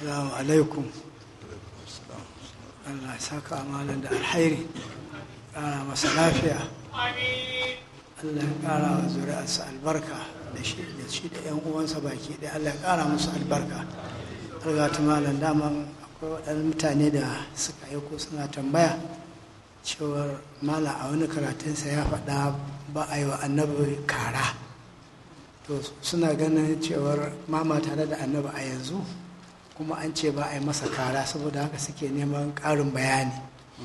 Assalamu alaikum. Allah ya saka amalan da alhairi. Ƙara masa lafiya. Allah ya ƙara wa zuri'arsa albarka da shi da shi da ƴan uwansa baki ɗaya Allah ya ƙara musu albarka. Allah ta malam daman akwai waɗannan mutane da suka yi ko suna tambaya cewar mala a wani karatunsa ya faɗa ba a yi wa annabi kara. To suna ganin cewar mama tare da annabi a yanzu kuma an ce ba a yi masa kara saboda haka suke neman ƙarin bayani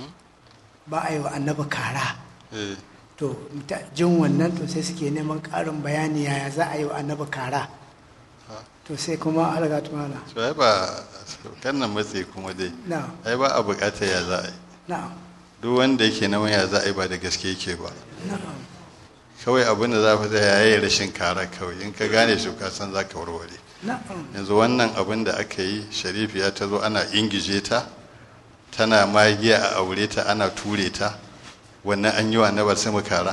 ba a yi wa annabi kara eh to ta- jin wannan to sai suke neman ƙarin bayani yaya za a yi wa annabi kara to sai kuma alga tumana to ai ba kan nan matse kuma dai na ai ba a bukatar ya za a yi na duk wanda yake na ya za a yi ba da gaske yake ba na kawai abin da za fa ya yi rashin kara kawai in ka gane shi ka san za ka warware na yanzu wannan abin da aka yi sharifiya ta zo ana ingije ta tana magiya a aure ta ana ture ta wannan an yi wa na sai mu kara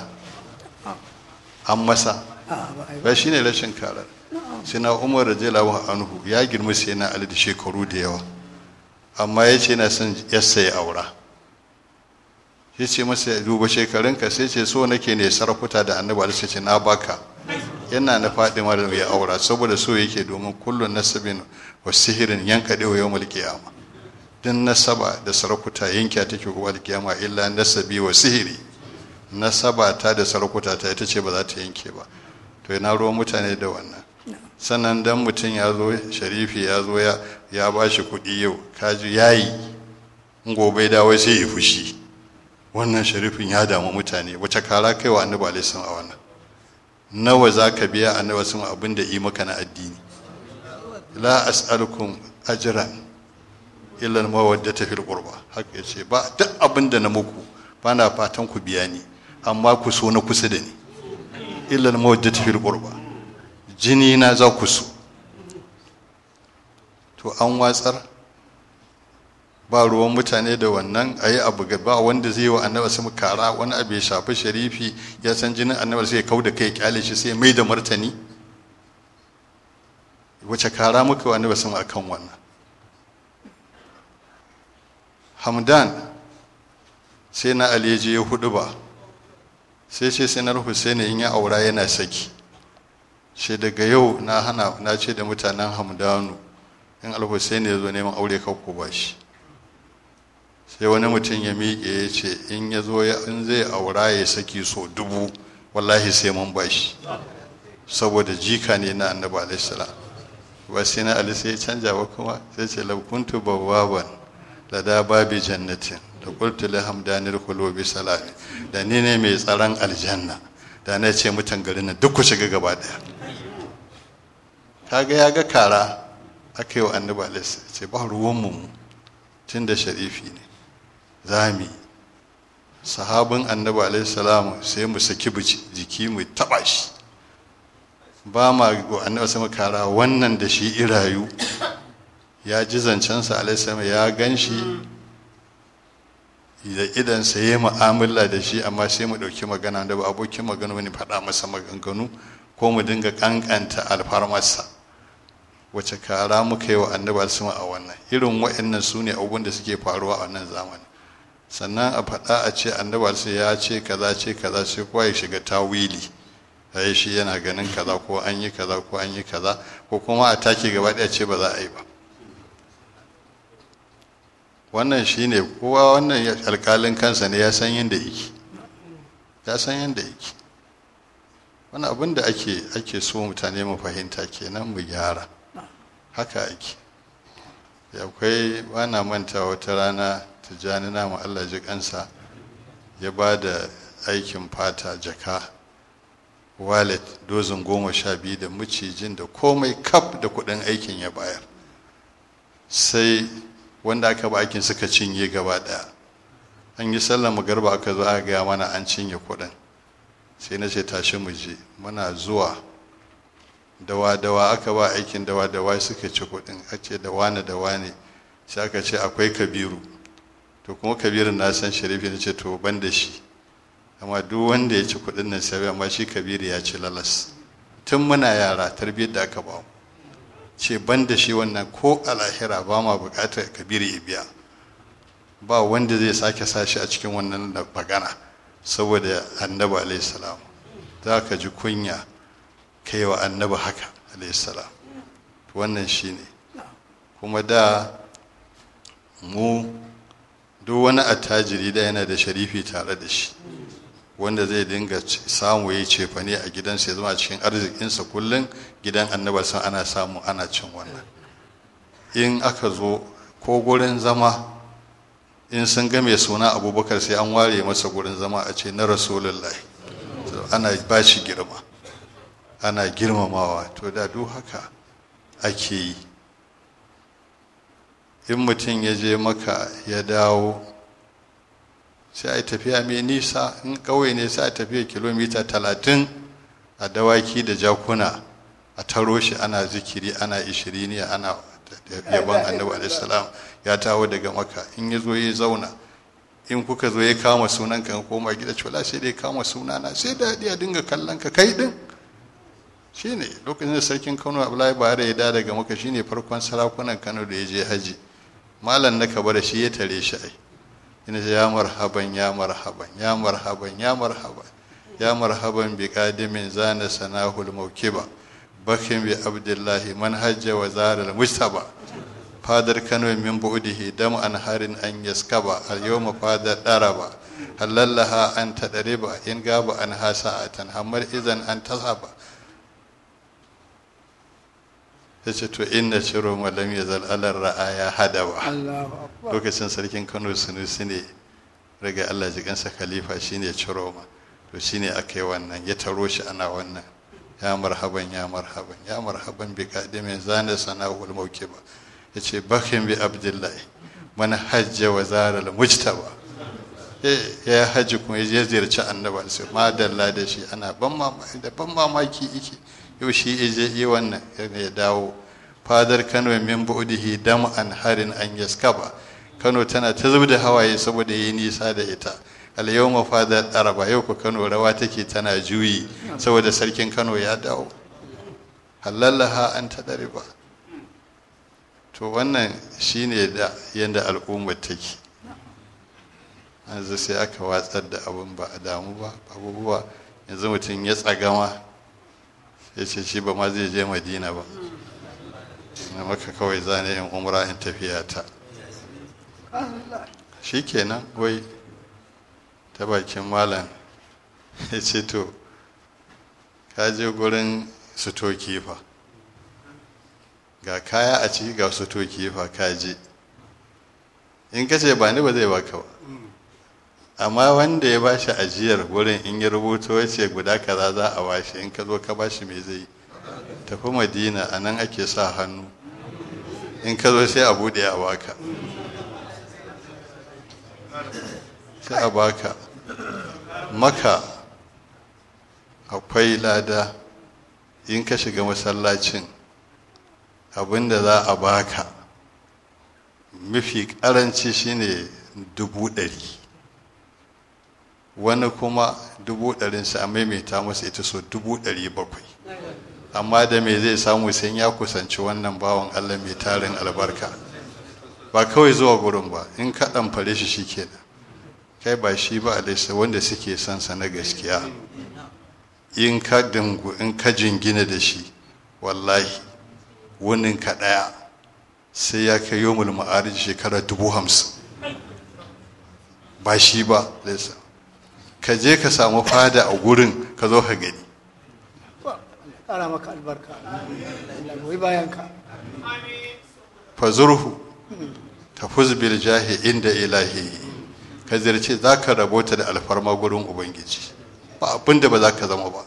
an masa a ba a yi ba ba shi ne rashin karar sina umar radiyallahu anhu ya girma sai na ali da shekaru da yawa amma ya ce na son yassa ya aura ya ce masa ya duba shekarunka sai ce so nake ne sarakuta da annabi ali sai ce na baka yana na fadima da ya aura saboda so yake domin kullun nasabin wa sihirin yanka dewa yawmul qiyama din nasaba da sarakuta yanke take gobe alkiyama illa nasabi wa sihiri nasaba ta da sarakuta ta ita ce ba za ta yanke ba to yana ruwan mutane da wannan sannan dan mutum ya zo sharifi ya zo ya ya ba shi kuɗi yau kaji yayi in gobe dawo sai ya fushi wannan sharifin ya damu mutane wace kara kai wa annabi alaihi salam a wannan nawa za ka biya annabi sun abin da yi maka na addini la as'alukum ajran illa al-mawaddata fil qurba haka yace ba duk abin da na muku ba na fatan ku biya ni amma ku so na kusa da ni illa al-mawaddata fil qurba jini na za ku so to an watsar ba ruwan mutane da wannan a yi abu ba wanda zai yi wa annabi su kara wani abu ya shafi sharifi ya san jinin annabi sai ya kau da kai kyale shi sai ya mai da martani wace kara muka wa annabi su akan wannan hamdan sai na ali je ya hudu ba sai ce sai na husaini in ya aura yana saki ce daga yau na hana na ce da mutanen hamdanu in al-husaini ya zo neman aure kakko ba shi sai wani mutum ya miƙe ya ce in ya zo in zai aura ya saki so dubu wallahi sai mun ba shi saboda jika ne na annabi alaihi salam ba sai na ali sai ya canja ba kuma sai ce law kuntu bawwaban la da babi jannatin da qultu li hamdanil qulubi salami da ni ne mai tsaron aljanna da na ce mutan garin nan duk ku shiga gaba daya kaga ya ga kara aka yi wa annabi alaihi salam ce ba ruwan mu tun da sharifi ne zami sahabin annabi alaihi salam sai mu saki jiki mu taba shi ba ma go annabi sama kara wannan da shi irayu ya ji zancensa alaihi salam ya gan shi da idansa ya yi mu'amala da shi amma sai mu ɗauki magana da ba abokin magana wani faɗa masa maganganu ko mu dinga ƙanƙanta alfarmarsa wace kara muka yi wa annabi alsima a wannan irin wa'annan su ne abubuwan da suke faruwa a wannan zamani sannan a faɗa a ce annabi alsima ya ce kaza ce kaza sai kowa ya shiga tawili yi shi yana ganin kaza ko an yi kaza ko an yi kaza ko kuma a take gaba ɗaya ce ba za a yi ba wannan shine kowa wannan alƙalin kansa ne ya san yadda yake ya san yadda yake wani abin da ake ake so mutane mu fahimta kenan mu gyara haka ake akwai bana manta wata rana tijjani namu allah ji kansa ya ba da aikin fata jaka wallet dozin goma sha biyu da macijin da komai kaf da kudin aikin ya bayar sai wanda aka ba aikin suka cinye gaba daya an yi sallar magarba aka zo aka gaya mana an cinye kudin sai na ce tashi mu je muna zuwa dawa-dawa aka ba aikin dawa-dawa suka ci kudin a ce da wane da wane sai aka ce akwai kabiru to kuma kabirin na san sharifi na ce to ban da shi amma duk wanda ya ci kudin nan sai amma shi kabiru ya ci lalas tun muna yara tarbiyyar da aka ba mu ce ban da shi wannan ko a lahira ba ma bukatar kabiri ya biya ba wanda zai sake sashi a cikin wannan magana saboda annabi alaihi salam za ka ji kunya kai wa annabi haka alaihi salam wannan shine kuma da mu duk wani attajiri da yana da sharifi tare da shi wanda zai dinga samu ya cefane a gidansa ya zama cikin arzikinsa kullum gidan annabar san ana samu ana cin wannan in aka zo ko gurin zama in sun ga mai suna abubakar sai an ware masa gurin zama a ce na rasulullahi ana ba shi girma ana girmamawa to da duk haka ake yi in mutum ya je maka ya dawo sai a tafiya mai nisa in ƙauye ne sai a tafiya kilomita talatin a dawaki da jakuna a taro shi ana zikiri ana ishiriniya ana yaban annabi alaihissalam ya tawo daga maka in ya zo ya zauna in kuka zo ya kama sunan ka koma gida cewa sai dai kama sunana sai da ya dinga kallon ka kai din shine lokacin da sarkin kano abdullahi bahari ya da daga maka shine farkon sarakunan kano da ya je haji malam na kabara shi ya tare shi ai ina ya marhaban ya marhaban ya marhaban ya marhaban ya marhaban bi qadimin zana sanahul mawkiba bakin bi abdullahi man hajja wa zaral mustaba fadar kano min bu'dihi dam an harin an yaskaba al yawma fadar daraba halallaha an tadriba in gaba an hasa'atan hamar idan an tasaba ya ce to inna ciro malam ya zal'alar ra'aya hadawa lokacin sarkin kano sunusi ne daga allah jikansa khalifa shine ciro ma to shine aka yi wannan ya taro shi ana wannan ya marhaban ya marhaban ya marhaban bi kadimin zana sana'ul mawkiba ya ce bakin bi abdullahi man hajja wa zara mujtaba ya hajji kuma ya ziyarci annaba sai madalla da shi ana ban mamaki yake yau shi ije yi wannan ya dawo fadar kano min bu'dihi dam an harin an yaskaba kano tana ta zub da hawaye saboda yi nisa da ita al yawma fadar araba yau ku kano rawa take tana juyi saboda sarkin kano ya dawo halallaha an ta ba to wannan shine da yanda al'ummar take yanzu sai aka watsar da abin ba a damu ba abubuwa yanzu mutum ya tsagama ya ce shi ba ma zai je madina ba na maka kawai zane yin umra in tafiya ta shi kenan wai ta bakin malam ya ce to ka je gurin sutoki fa ga kaya a ciki ga sutoki fa ka je in ka ce ba ni ba zai baka ba amma wanda ya bashi ajiyar wurin in ya rubuto wace guda kaza za a washe in ka zo ka bashi me zai tafi madina a nan ake sa hannu in ka zo sai a bude a baka sai a baka maka akwai lada in ka shiga masallacin abinda za a baka mafi karanci shine dubu ɗari wani kuma dubu ɗarinsa a maimaita masa ita so dubu ɗari bakwai amma da me zai samu sai ya kusanci wannan bawan allah mai tarin albarka ba kawai zuwa gurin ba in ka ɗamfare shi shi kenan kai ba shi ba alaisa wanda suke son sa na gaskiya in ka dangu in ka jingina da shi wallahi wunin ka ɗaya sai ya kai yomul ma'arij shekara dubu hamsin ba shi ba alaisa ka je ka samu fada a gurin ka zo ka gani ƙara maka albarka goyi bayan ka fazurhu tafuz bil jahi inda ilahi ka zirce za ka rabota da alfarma gurin ubangiji ba abin da ba za ka zama ba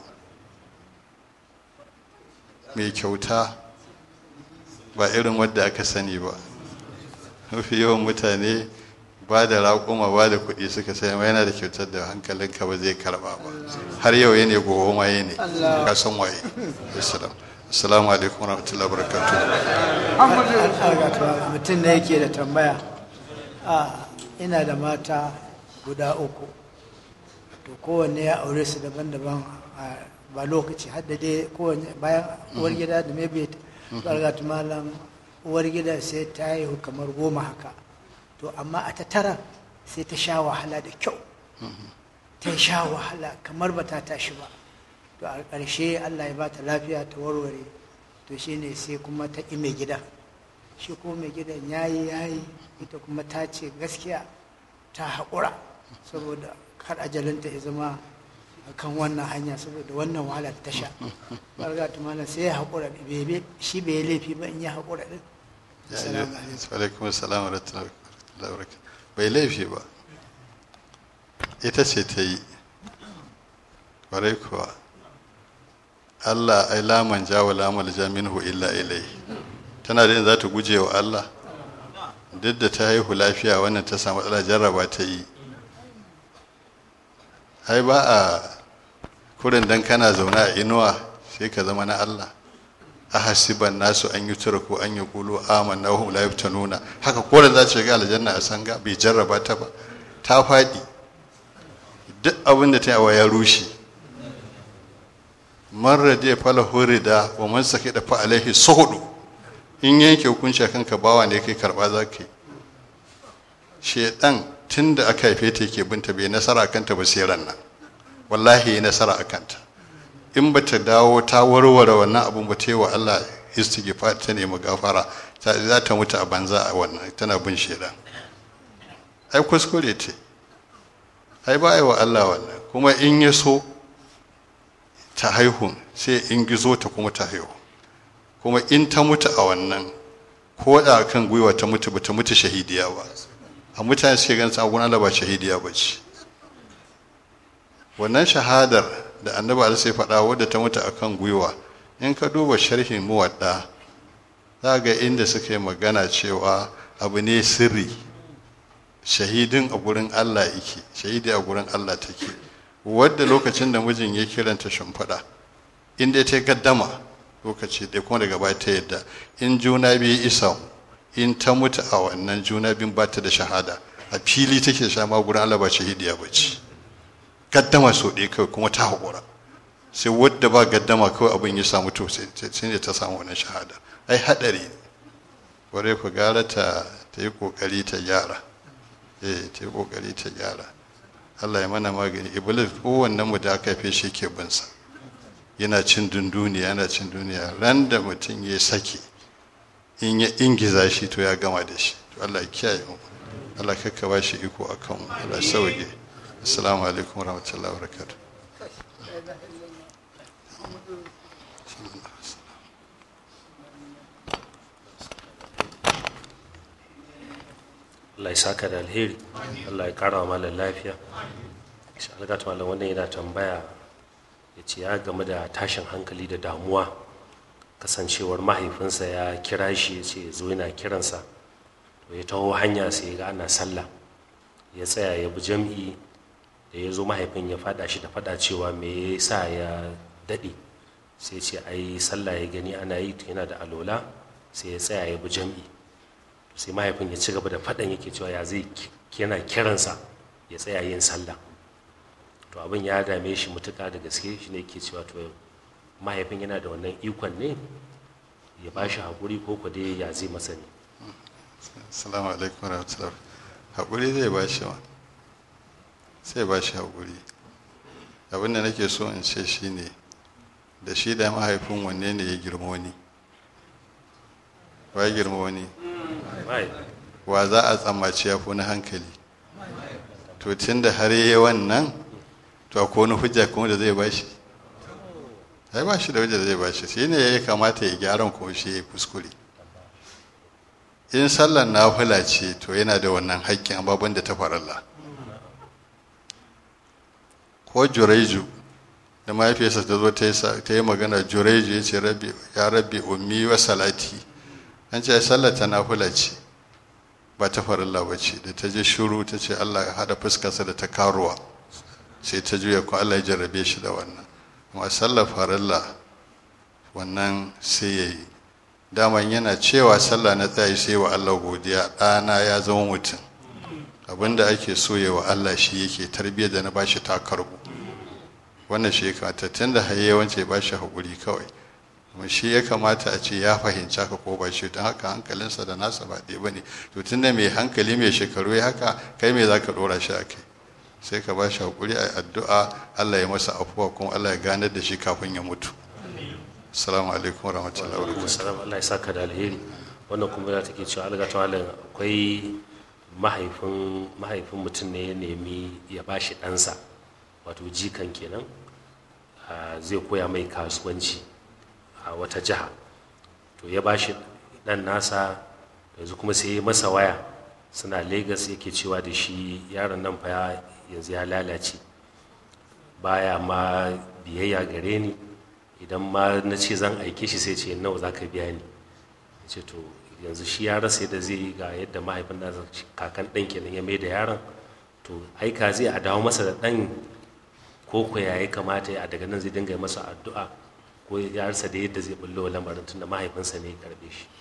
mai kyauta ba irin wadda aka sani ba mafi yawan mutane ba da raƙuma ba da kuɗi suka sai ma yana da kyautar da hankalinka ba zai karɓa ba har yau ya ne gobe ma ya ne ka san waye assalam assalamu alaikum warahmatullahi wabarakatuh mutum da yake da tambaya a ina da mata guda uku to kowanne ya aure su daban-daban ba lokaci hadda dai kowanne bayan uwar gida da maybe bargat malam uwar gidan sai ta haihu kamar goma haka to amma a ta tara sai ta sha wahala da kyau ta sha wahala kamar ba ta tashi ba to a ƙarshe allah ya ba ta lafiya ta warware to shine sai kuma ta ƙi mai gidan shi ko mai gidan ya yi ya yi ita kuma ta ce gaskiya ta haƙura saboda kar ajalinta ya zama kan wannan hanya saboda wannan wahala ta sha barga tumana sai ya haƙura shi bai yi laifi ba in ya haƙura din alaikum salam wa rahmatullahi bai laifi ba ita ce ta yi ƙwarai kuwa Allah ai laman jawo lamal jaminhu illa ilai tana da yin za ta guje wa Allah duk da ta haihu lafiya wannan ta samu matsala jarraba ta yi ai ba a kurin dan kana zaune a inuwa sai ka zama na Allah a hasiban nasu an yi ko an yi kulu aman na hum la nuna haka koren za ta shiga aljanna a sanga bai jarraba ta ba ta faɗi duk abin da ta yawa ya rushe man radiya fala hurida wa man sake da fa alaihi suhudu in yanke hukunci kanka bawa ne kai karba za ka yi shedan tun da aka haife ta yake binta bai nasara kanta ba sai ran nan wallahi ya nasara a kanta in ba ta dawo ta warware wannan abun ba ta yi wa Allah istighfar ta nemi gafara ta za ta mutu a banza a wannan tana bin shedan ai kuskure ce ai ba yi wa Allah wannan kuma in ya so ta haihu sai in gizo ta kuma ta haihu kuma in ta mutu a wannan ko da kan gwiwa ta mutu ba ta mutu shahidiya ba a mutane suke ganin sabon Allah ba shahidiya ba ce wannan shahadar da annabi Allah sai faɗa wadda ta mutu akan gwiwa in ka duba sharhin muwadda za ga inda suka yi magana cewa abu ne sirri shahidin a gurin Allah yake shahidi a gurin Allah take wadda lokacin da mijin ya kiranta shimfiɗa in dai ta gaddama lokaci ɗaya kuma daga baya ta yadda in juna biyu isa in ta mutu a wannan juna biyun ba ta da shahada a fili take sha ma gurin Allah ba shahidiya ba ce gaddama so ɗaya kawai kuma ta haƙura sai wadda ba gaddama kawai abin ya samu to sai ne ta samu wannan shahada ai haɗari ne ware ku gara ta ta yi ƙoƙari ta gyara eh ta yi ƙoƙari ta gyara Allah ya mana magani iblis kowannen mu da aka haife shi ke binsa yana cin dunduniya yana cin duniya ran da mutum ya sake in ya ingiza shi to ya gama da shi to Allah ya kiyaye mu Allah kakka ba shi iko akan mu Allah sauke assalamu alaikum warahmatullahi wabarakatuh Allah ya saka da alheri Allah ya kara wa malam lafiya shi algata malam wannan yana tambaya ya ce ya game da tashin hankali da damuwa kasancewar mahaifinsa ya kira shi ya ce zo yana kiransa to ya taho hanya sai ya ga ana sallah ya tsaya ya bi jam'i da ya zo mahaifin ya fada shi da fada cewa me ya sa ya daɗe sai ce ai sallah ya gani ana yi yana da alola sai ya tsaya ya bi jam'i sai mahaifin ya ci gaba da faɗan yake cewa ya zai yana kiransa ya tsaya yin sallah to abin ya dame shi mutuka da gaske shi ne ke cewa to mahaifin yana da wannan ikon ne ya ba shi haƙuri ko ku dai ya zai masa ne assalamu alaikum warahmatullahi haƙuri zai ba shi ma sai ba shi haƙuri abin da nake so in ce shi ne da shi da mahaifin wanne ne ya girma wani wa ya girma wani wa za a tsammaci ya fi na hankali to tun da har yi wannan to akwai wani hujja kuma da zai bashi ai ba shi da hujja da zai bashi shi ne ya kamata ya gyaran kuma shi ya kuskure in sallar nafila ce to yana da wannan haƙƙin ababen da ta faralla ko jureju da mahaifiyarsa ta zo ta yi magana jureju ya ce ya rabbi ummi wa salati an ce sallar ta nafila ce ba ta farilla ba ce da ta je shuru ta ce Allah ya haɗa fuskarsa da ta karuwa sai ta juya ko Allah ya jarrabe shi da wannan amma sallar farilla wannan sai ya yi daman yana cewa sallah na tsaye sai wa Allah godiya ɗana ya zama mutum abinda ake so ya wa Allah shi yake tarbiyyar da na bashi ta karbu wannan shi ya kamata tun da haye wance ba shi haƙuri kawai kuma shi ya kamata a ce ya fahimci haka ko ba shi don haka hankalinsa da nasa ba ɗaya ba ne to tun da mai hankali mai shekaru ya haka kai me za ka ɗora shi a kai sai ka ba shi haƙuri a addu'a allah ya masa afuwa kuma allah ya ganar da shi kafin ya mutu assalamu alaikum wa rahmatullahi wa barakatuh salam Allah ya saka da alheri wannan kuma ya take cewa alga tawalin akwai mahaifin mahaifin mutum ne ya nemi ya bashi ɗansa wato jikan kenan a, zai koya mai kasuwanci a wata jiha to ya bashi ɗan nasa yanzu kuma sai ya masa waya suna Legas yake cewa da shi yaron nan fa ya- yanzu ya lalace baya ma biyayya gare ni idan ma na ce zan aike shi sai ce nawa za ka biya ni Ya ce to yanzu shi ya rasa yadda zai yi ga yadda mahaifin nasa kakan ɗan kenan ya mai da yaron to aika zai a dawo masa da ɗan ko ko ya yi kamata ya daga nan zai dinga yi masa addu'a ko ya rasa da yadda zai bullo wa lamarin tunda mahaifinsa ne ya karbe shi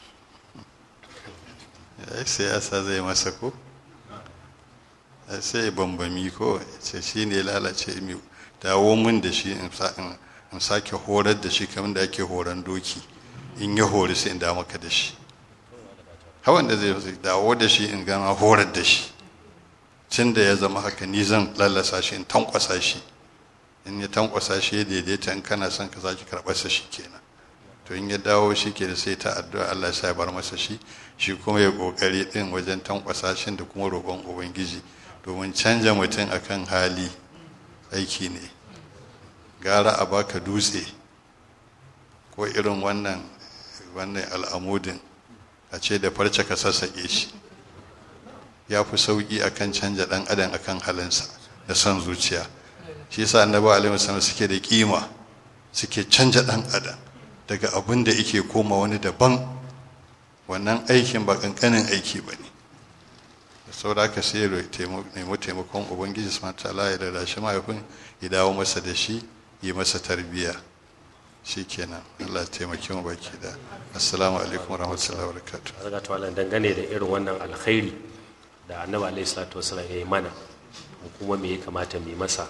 ya siyasa zai masa ko Ya sai ya bambami ko ya ce shi ne lalace mi dawo min da shi in sa- in- in sake horar da shi kamar da ake horon doki in ya hori sai in da maka da shi hawan da zai zai dawo da shi in gama horar da shi tun da ya zama haka ni zan lallasa shi in tankwasa shi in ya tankwasa shi ya daidaita in kana son ka sake karɓarsa shi kenan to in ya dawo shi ke da sai ta addu'a Allah ya bar masa shi shi kuma ya kokari din wajen tankwasa shi da kuma roƙon ubangiji domin canja mutum akan hali aiki ne gara a baka dutse ko irin wannan wannan al'amudin a ce da farce ka sassaƙe shi ya fi sauƙi akan canja ɗan adam akan halinsa da son zuciya shi yasa annabi alaihi wasallam suke da kima suke canja ɗan adam daga abin da yake koma wani daban wannan aikin ba kankanin aiki ba ne da saboda haka sai ya nemi taimakon ubangiji su mata ya da shi mahaifin ya dawo masa da shi yi masa tarbiyya shi kenan allah ya taimaki mu baki da assalamu alaikum warahmatullahi wabarakatuh daga tawalan dangane da irin wannan alkhairi da annabi alaihi salatu wasallam ya yi mana mu kuma me ya kamata mu yi masa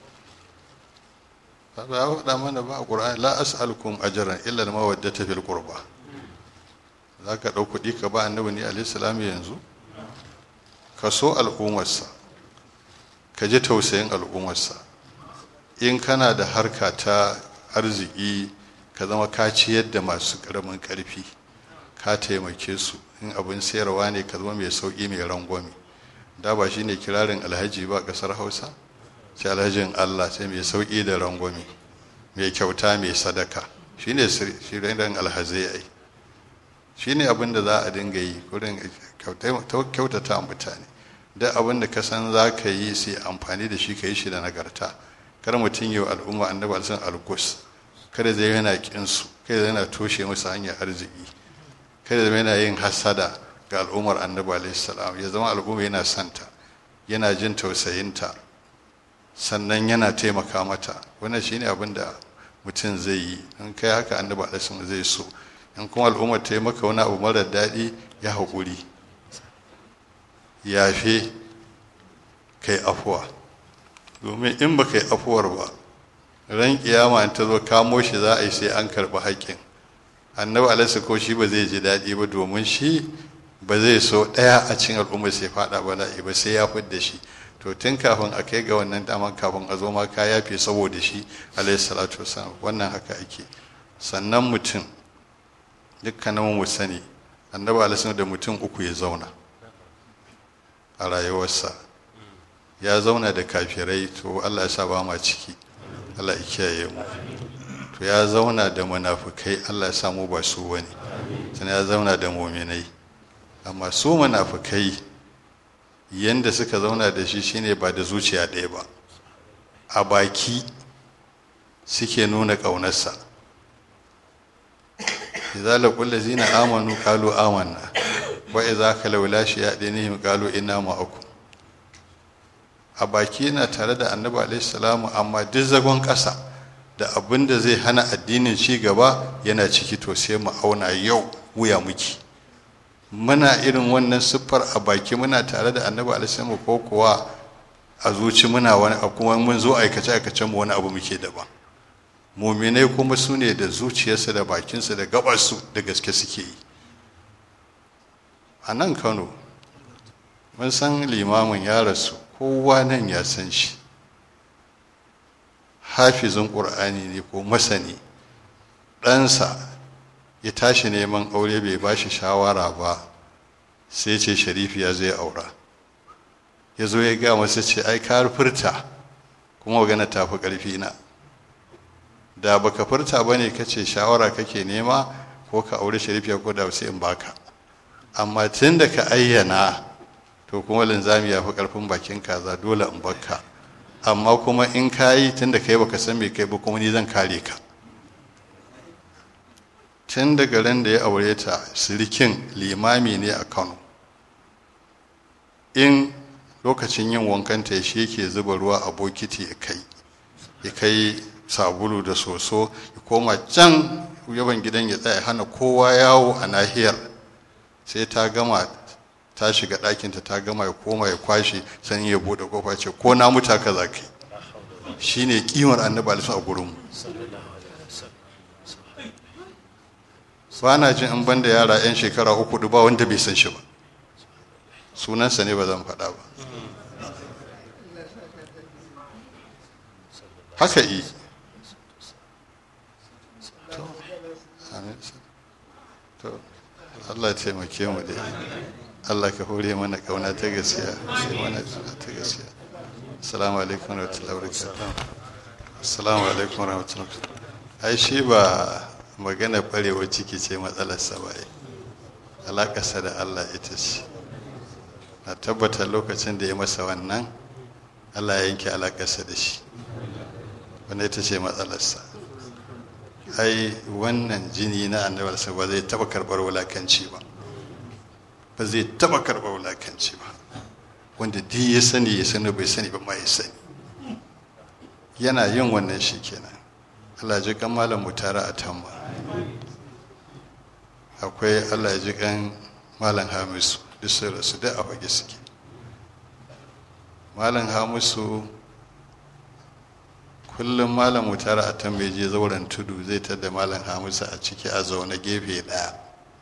ba ya faɗa mana ba a ƙur'ani la as'alukum ajran illa al-mawaddata fil qurba za ka ɗau kuɗi ka ba annabi ne alaihi salam yanzu ka so al'ummarsa ka ji tausayin al'ummarsa in kana da harka ta arziki ka zama ka ciyar da masu ƙaramin ƙarfi ka taimake su in abin sayarwa ne ka zama mai sauƙi mai rangwame da ba shine kirarin alhaji ba ƙasar hausa sai alhajin allah sai mai sauƙi da rangwame mai kyauta mai sadaka shine shirin alhazai ai shine abin da za a dinga yi wurin kyautata mutane duk abin da ka san za ka yi sai amfani da shi ka yi shi da nagarta kar mutum yi wa al'umma annabi alisan algus kada zai yana kinsu kada zai yana toshe musu hanyar arziki kada zai yana yin hasada ga al'ummar annabi alaihi salam ya zama al'umma yana santa yana jin tausayinta sannan yana taimaka mata wannan shine abin da mutum zai yi in kai haka annabi alaihi zai so in kuma al'ummar ta yi maka wani abu marar daɗi ya haƙuri yafe kai afuwa domin in ba kai afuwar ba ran kiyama ta zo kamo shi za a yi sai an karɓi haƙƙin annabi alaihi ko shi ba zai ji daɗi ba domin shi ba zai so ɗaya a cikin al'ummar sai faɗa bala'i ba sai ya fidda shi to tun kafin a kai ga wannan daman kafin a zo ma ka yafe saboda shi alaihi salatu wasallam wannan haka ake sannan mutum dukkanin mu sani annabi alaihi da mutum uku ya zauna a rayuwarsa ya zauna da kafirai to Allah ya sa ba ma ciki Allah ya kiyaye mu to ya zauna da munafukai Allah ya sa mu ba su wani sannan ya zauna da muminai amma su munafukai yanda suka zauna da shi shine ba da zuciya ɗaya ba a baki suke nuna ƙaunarsa idza laqul ladzina amanu qalu amanna wa idza khalaw la shayatinihim qalu inna ma'akum a baki yana tare da annabi alaihi salamu amma duk zagon ƙasa da abin da zai hana addinin ci gaba yana ciki to sai mu auna yau wuya muke muna irin wannan siffar a baki muna tare da annabi alaihi ko kuwa a zuci muna wani abu kuma mun zo aikace aikacen mu wani abu muke daban muminai kuma su ne da zuciyarsu da bakinsu da gabarsu da gaske suke yi a nan kano mun san limamin ya rasu kowa nan ya san shi hafizin ƙur'ani ne ko masani ɗansa ya tashi neman aure bai ba shi shawara ba sai ce sharifi ya zai aura ya zo ya gaya masa ce ai ka furta kuma magana ta fi ƙarfi na da baka furta ba ne ka ce shawara kake nema ko ka aure sharifiya ko da sai in baka amma tun da ka ayyana to kuma linzami ya fi ƙarfin bakin kaza dole in baka amma kuma in ka yi tun da kai baka san me kai ba kuma ni zan kare ka tun daga ran da ya aure ta sirikin limami ne a kano in lokacin yin wankanta ya shi yake zuba ruwa a bokiti ya kai ya kai sabulu da soso ya koma can yaban gidan ya tsaya hana kowa yawo a nahiyar sai ta gama ta shiga ɗakinta ta gama ya koma ya kwashe sannan ya buɗe kofa ce ko na muta ka za ka yi shi ne ƙimar annabi alisu a gurinmu ba na jin in banda yara 'yan shekara uku ba wanda bai san shi ba sunansa ne ba zan faɗa ba haka yi to Allah ya taimake mu da Allah ka hore mana kauna ta gaskiya sai mana kauna ta gaskiya assalamu alaikum wa rahmatullahi wa barakatuh assalamu alaikum wa rahmatullahi wa barakatuh ai shi ba magana barewa ciki ce matsalarsa ba alaƙarsa da Allah ita ce na tabbata lokacin da ya masa wannan Allah ya yanke alaƙarsa da shi wanda ita ce matsalarsa ai wannan jini na annabarsa ba zai taɓa karɓar wulakanci ba ba zai taɓa karɓar wulakanci ba wanda duk ya sani ya sani bai sani ba ma ya sani yana yin wannan shi kenan Allah ji kan malam mutara a tamma akwai Allah ji kan malam hamisu duk sun rasu duk a fage suke malam hamisu kullum malam mutara a tamma je zauren tudu zai tada malam hamisu a ciki a zaune gefe ɗaya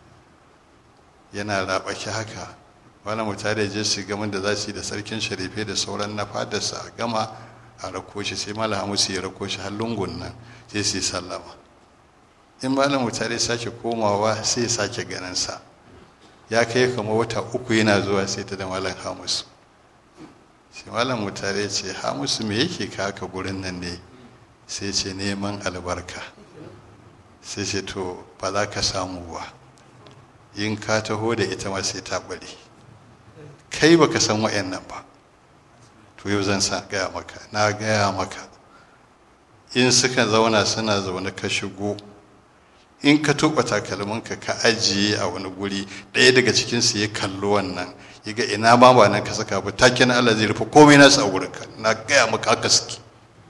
yana raɓaki haka malam mutara je su gama da za su yi da sarkin sharife da sauran na fadarsa a gama a rako shi sai malam hamisu ya rako shi har lungun nan sai su yi sallama in malam mutare sake komawa sai ya sake ganinsa ya kai kama wata uku yana zuwa sai ta da malam hamusu sai malam mutare ce hamusu me yake kaka gurin nan ne sai ce neman albarka sai ce to ba za ka samu ba in ka taho da ita ma sai ta bari kai baka san wa'annan ba to yau zan sa gaya maka na gaya maka in suka zauna suna zaune ka shigo in ka tuba takalminka ka ajiye a wani guri ɗaya daga cikinsu ya kallo wannan ya ga ina ma ba nan ka saka ba take na Allah zai rufe komai nasu a wurinka na gaya maka haka suke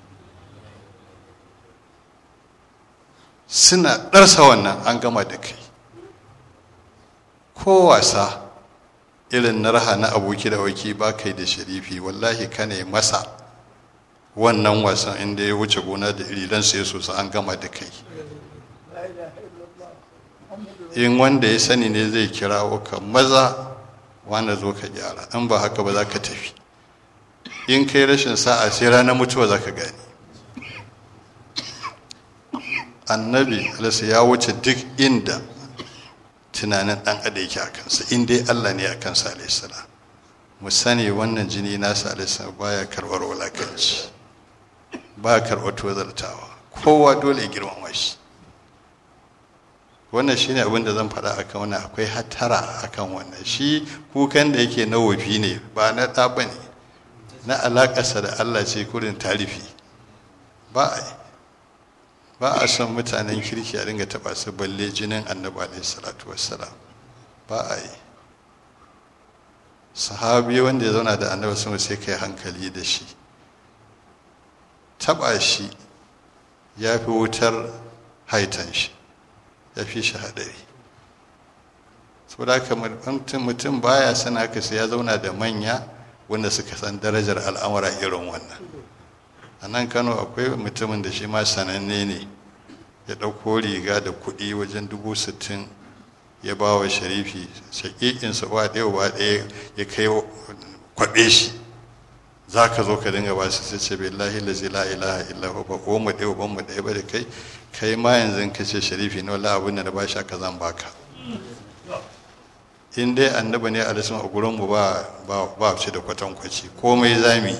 suna ɗarsa wannan an gama da kai ko wasa irin na raha na aboki da waki ba kai da sharifi wallahi ka ne masa wannan wasan inda ya wuce gona da iri dan sai sosai an gama da kai in wanda ya sani ne zai kirawo ka maza wanda zo ka gyara in ba haka ba za ka tafi in kai rashin sa'a sai ranar mutuwa za ka gani annabi alasa ya wuce duk inda tunanin dan ada yake a kansa in dai allah ne a kansa alaihissalam mu sani wannan jini nasa alaihissalam baya karɓar wulakanci ba karɓar tozartawa kowa dole ya girmama shi wannan shine abin da zan faɗa akan wannan akwai hatara akan wannan shi kukan da yake na wofi ne ba na ɗa ba ne na alaƙarsa da allah ce kurin tarifi ba a ba a son mutanen kirki a dinga taɓa su balle jinin annabi alaihi salatu wassalam ba a yi sahabi wanda ya zauna da annabi sun sai kai hankali da shi taɓa shi ya fi wutar haitan shi ya fi shi haɗari saboda haka mutum baya son haka sai ya zauna da manya wanda suka san darajar al'amura irin wannan a nan kano akwai mutumin da shi ma sananne ne ya ɗauko riga da kuɗi wajen dubu sittin ya ba wa sharifi shaƙiƙinsa ba ɗaya ba ɗaya ya kai kwaɓe shi za ka zo ka dinga ba su sai ce billahi lazi la ilaha illa hu ba ko mu ɗaya ban mu ɗaya ba da kai kai ma yanzu ka ce sharifi ne wallahi abin da ba shi aka zan baka in dai annabi ne a rasu a gurin mu ba ba ba shi da kwatankwaci komai zami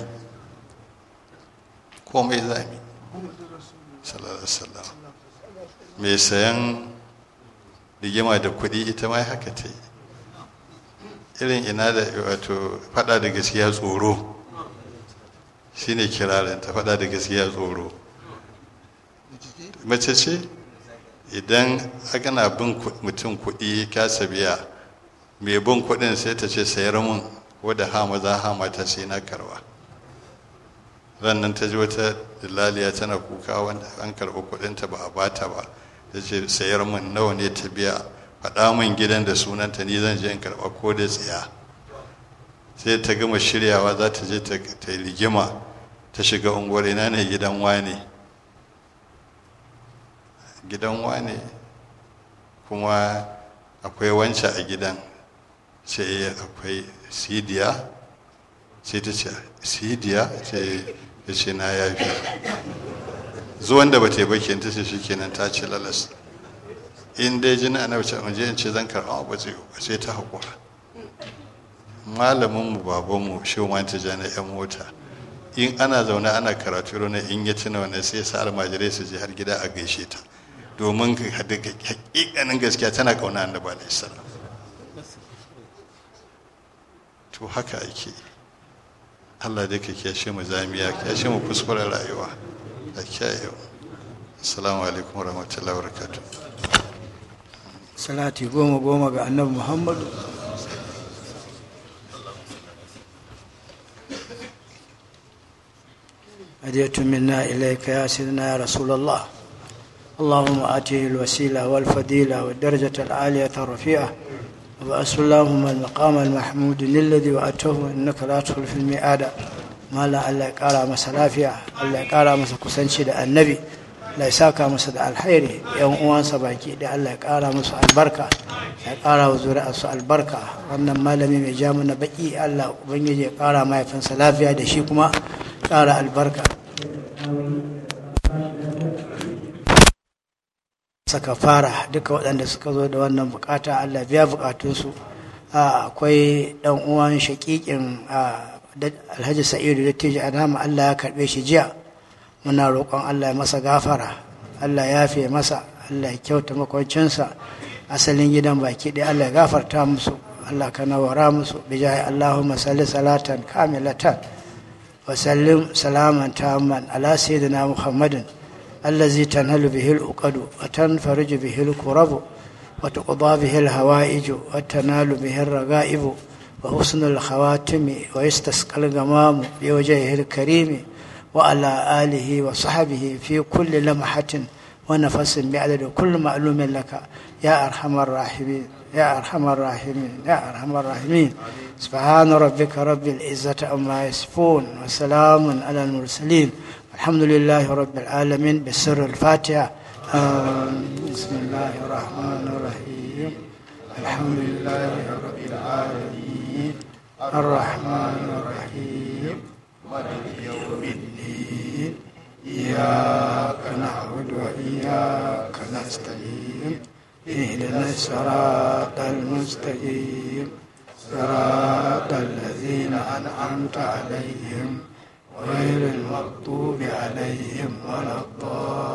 komai zami sallallahu alaihi wasallam mai sayan rigima da kuɗi ita ma haka ta yi irin ina da wato faɗa da gaskiya tsoro shine kirarin ta faɗa da gaskiya tsoro mace ce idan ana bin mutum kuɗi kasa biya mai bin kuɗin sai ta ce sayar mun wadda ha maza ha mata sai na karba rannan ta ji wata dillaliya tana kuka wanda an karɓi kuɗinta ba a bata ba ta ce sayar min nawa ne ta biya faɗa min gidan da sunanta ni zan je in karɓa ko da tsaya sai ta gama shiryawa za ta je ta yi rigima ta shiga unguwar ina ne gidan wane gidan wane kuma akwai wance a gidan sai akwai sidiya sai ta ce sidiya sai ta ce na yafi zuwan da ba ta yi bakin ta ce shikenan ta ce lalas in dai jini ana wuce mu je in ce zan karɓa ba zai ba sai ta haƙura malamin mu baban mu shi ma ta jana yan mota in ana zaune ana karatu rana in ya tuna wannan sai sa almajirai su je har gida a gaishe ta domin hakikanin gaskiya tana kauna annabi alaihi salam to haka ake Allah dai ka kiyashe mu zamiya kiyashe mu kuskuren rayuwa da kyayewa assalamu alaikum wa rahmatullahi wa barakatuh salati goma goma ga annabi muhammadu هديت منا إليك يا سيدنا يا رسول الله اللهم آته الوسيلة والفضيلة والدرجة العالية الرفيعة وبأس اللهم المقام المحمود للذي وأتوه إنك لا تدخل في المئات ما لا الله يقال مسا لافيا الله يقال مسا كسنشي da annabi Allah ya saka masa da alkhairi yan uwansa baki da Allah ya kara musu albarka ya kara wa zuri'arsu albarka wannan malami mai ja mana baki Allah ubangiji ya kara mahaifinsa lafiya da shi kuma kara albarka saka fara duka waɗanda suka zo da wannan bukata Allah biya bukatunsu akwai ɗan uwan shakikin alhaji sa'idu da teji adama Allah ya karɓe shi jiya muna roƙon Allah ya masa gafara Allah ya fiye masa Allah ya kyauta makwancinsa asalin gidan baki ɗaya Allah ya gafarta musu Allah ka nawara musu bijahi Allahumma salli salatan kamilatan wa sallim salaman tamman ala sayyidina Muhammadin الذي تنهل به الأقد وتنفرج به الكرب وتقضى به الهوائج وتنال به الرغائب وحسن الخواتم ويستسقى الغمام بوجهه الكريم وعلى آله وصحبه في كل لمحة ونفس بعدد كل معلوم لك يا أرحم الراحمين يا أرحم الراحمين يا أرحم الراحمين سبحان ربك رب العزة عما يصفون وسلام على المرسلين الحمد لله رب العالمين بسر الفاتحة بسم الله الرحمن الرحيم الحمد لله رب العالمين الرحمن الرحيم مالك يوم الدين إياك نعبد وإياك نستعين اهدنا الصراط المستقيم صراط الذين أنعمت عليهم غير المغضوب عليهم ولا الضالين